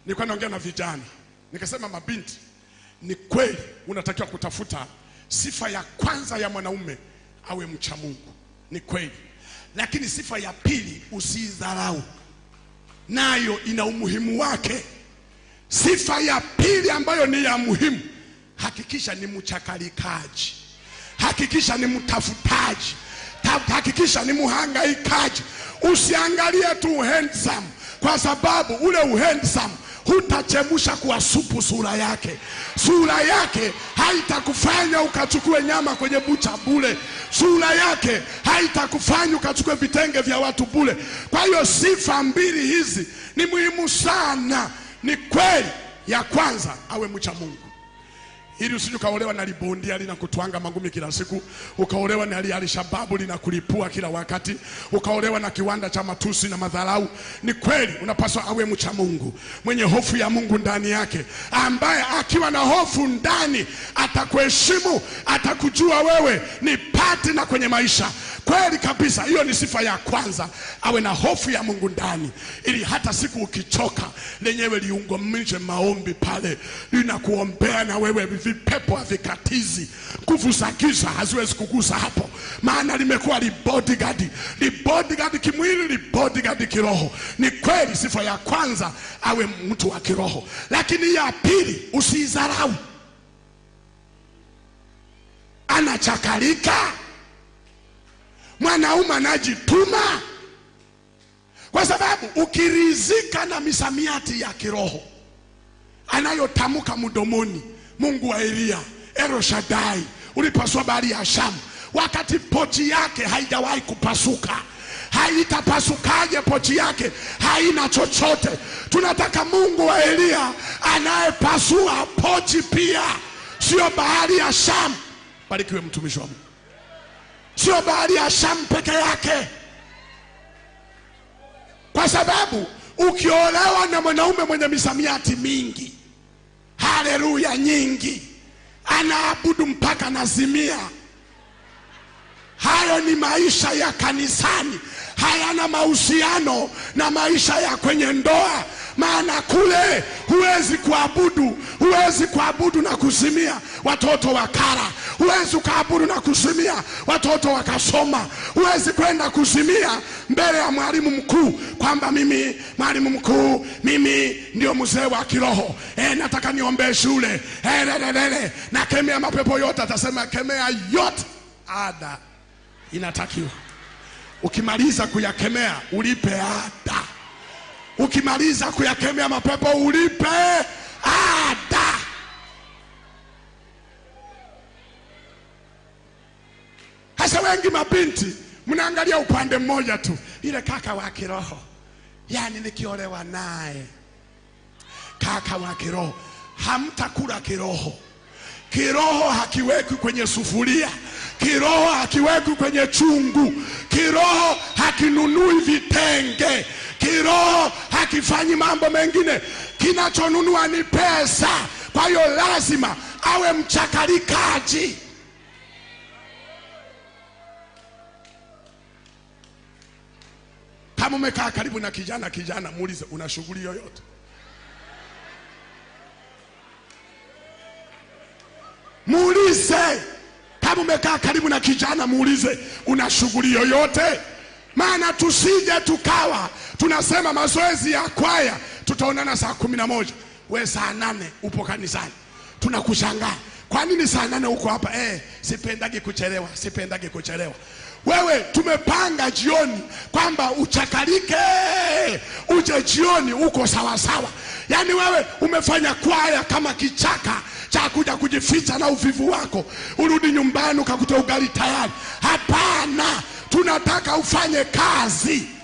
nilikuwa naongea na vijana nikasema, mabinti, ni kweli unatakiwa kutafuta sifa ya kwanza ya mwanaume awe mcha Mungu, ni kweli, lakini sifa ya pili usiidharau, nayo ina umuhimu wake. Sifa ya pili ambayo ni ya muhimu, hakikisha ni mchakalikaji, hakikisha ni mtafutaji, Ta- hakikisha ni mhangaikaji. Usiangalie tu handsome, kwa sababu ule uhandsome hutachemsha kuwa supu sura yake. Sura yake haitakufanya ukachukue nyama kwenye bucha bule. Sura yake haitakufanya ukachukue vitenge vya watu bule. Kwa hiyo sifa mbili hizi ni muhimu sana. Ni kweli, ya kwanza awe mcha Mungu ili usije ukaolewa na libondia linakutwanga magumi kila siku, ukaolewa na li alishababu linakulipua kila wakati, ukaolewa na kiwanda cha matusi na madharau. Ni kweli unapaswa awe mcha Mungu, mwenye hofu ya Mungu ndani yake, ambaye akiwa na hofu ndani atakuheshimu, atakujua wewe ni partner kwenye maisha. Kweli kabisa, hiyo ni sifa ya kwanza, awe na hofu ya Mungu ndani, ili hata siku ukichoka lenyewe liunganishe maombi pale, linakuombea na wewe, vipepo havikatizi, nguvu za giza haziwezi kugusa hapo, maana limekuwa li bodyguard, li bodyguard kimwili, li bodyguard kiroho. Ni kweli, sifa ya kwanza awe mtu wa kiroho, lakini ya pili usiidharau, anachakalika mwanaume anajituma, kwa sababu ukirizika na misamiati ya kiroho anayotamka mdomoni, Mungu wa Eliya, Elo Shaddai, ulipasua bahari ya Shamu, wakati pochi yake haijawahi kupasuka. Haitapasukaje pochi yake? Haina chochote. Tunataka Mungu wa Eliya anayepasua pochi pia, sio bahari ya Shamu. Barikiwe mtumishi wa Mungu sio bahari ya Shamu peke yake, kwa sababu ukiolewa na mwanaume mwenye misamiati mingi, haleluya nyingi, anaabudu mpaka nazimia, hayo ni maisha ya kanisani, hayana mahusiano na maisha ya kwenye ndoa. Maana kule huwezi kuabudu, huwezi kuabudu na kuzimia watoto wa kara, huwezi ukaabudu na kuzimia watoto wakasoma, huwezi kwenda kuzimia mbele ya mwalimu mkuu kwamba mimi mwalimu mkuu, mimi ndio mzee wa kiroho e, nataka niombee shule e, lelelele, nakemea mapepo yote. Atasema kemea yote, ada inatakiwa ukimaliza kuyakemea ulipe ada. Ukimaliza kuyakemea mapepo ulipe ada. Hasa wengi mabinti mnaangalia upande mmoja tu, ile kaka wa kiroho, yaani nikiolewa naye kaka wa kiroho, hamtakula kiroho. Kiroho hakiwekwi kwenye sufuria, kiroho hakiwekwi kwenye chungu, kiroho hakinunui vitenge, kiroho hakifanyi mambo mengine. Kinachonunua ni pesa. Kwa hiyo lazima awe mchakalikaji. Kama umekaa karibu na kijana, kijana muulize, una shughuli yoyote? Muulize kama umekaa karibu na kijana, muulize una shughuli yoyote? Maana tusije tukawa tunasema mazoezi ya kwaya tutaonana saa kumi na moja we saa nane upo kanisani, tunakushangaa kwa nini saa nane uko hapa? Eh, sipendagi kuchelewa, sipendagi kuchelewa. Wewe tumepanga jioni kwamba uchakalike, uje jioni uko sawasawa. Yaani wewe umefanya kwaya kama kichaka cha kuja kujificha na uvivu wako, urudi nyumbani ukakuta ugali tayari. Hapana, tunataka ufanye kazi.